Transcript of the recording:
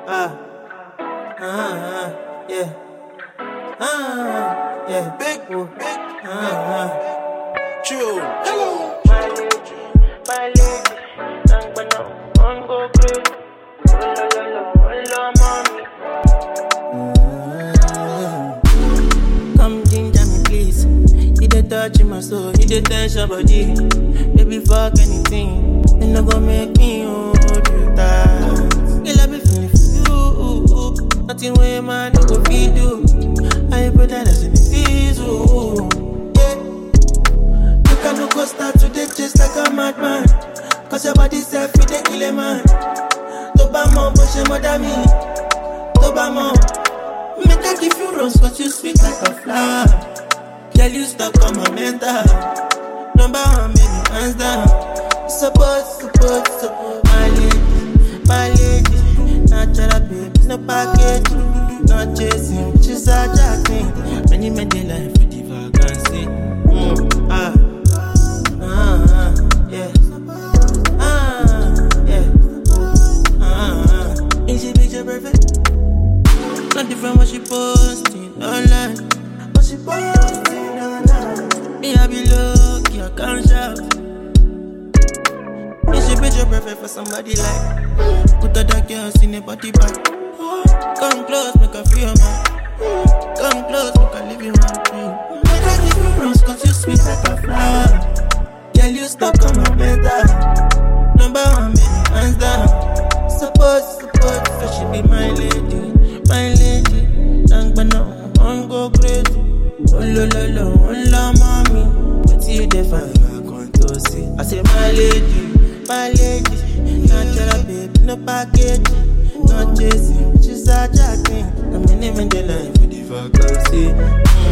Ah, ah, yeah. Ah, yeah. Big, Ooh. big, Ah, chill. Hello. My lady, my lady, nang ba na on go crazy? Oh la la la, oh la mommy. ah. Come ginger me, please. You dey touch my soul, you dey touch your body. Baby, fuck anything. You no go make me hold you tight. Girl, I be feeling for you. Nothing way man no go fit do. I put that as in the diesel. Yeah. You can no go start today just like a madman. Cause your body self fit dey kill a man. Tó bá mọ̀ bó ṣe mọ̀ dá mi. Tó bá mọ̀. Make I give you rose cause you sweet like a flower. Girl, you stuck on my mental. Number one, baby, hands down. Support, support, support. My lady, my lady. Natural baby, no package. Not chasing, she's a jacking. Many men they life with the vacancy. Mm, ah, ah, ah, yeah. Ah, yeah. Ah, ah. Is she picture perfect? Not different what she posting online. What she posting online. Me, I be lucky, I can't shout. Is she picture perfect for somebody like? Put other girls in a body bag. Come close, make her feel my. Come close, make her live in my dream. Make her give you rose, cause you sweet like a flower. Girl, you stuck on my mental. Number one, baby, hands down. Support, support, so she be my lady, my lady. Thank but no, on go crazy. Oh lo lo lo, oh la mommy. What you dey find? I come to see. I say my lady, my lady. Natural baby, no package, no chasing. She's a jacking. I'm in the line for the vacancy. Mm.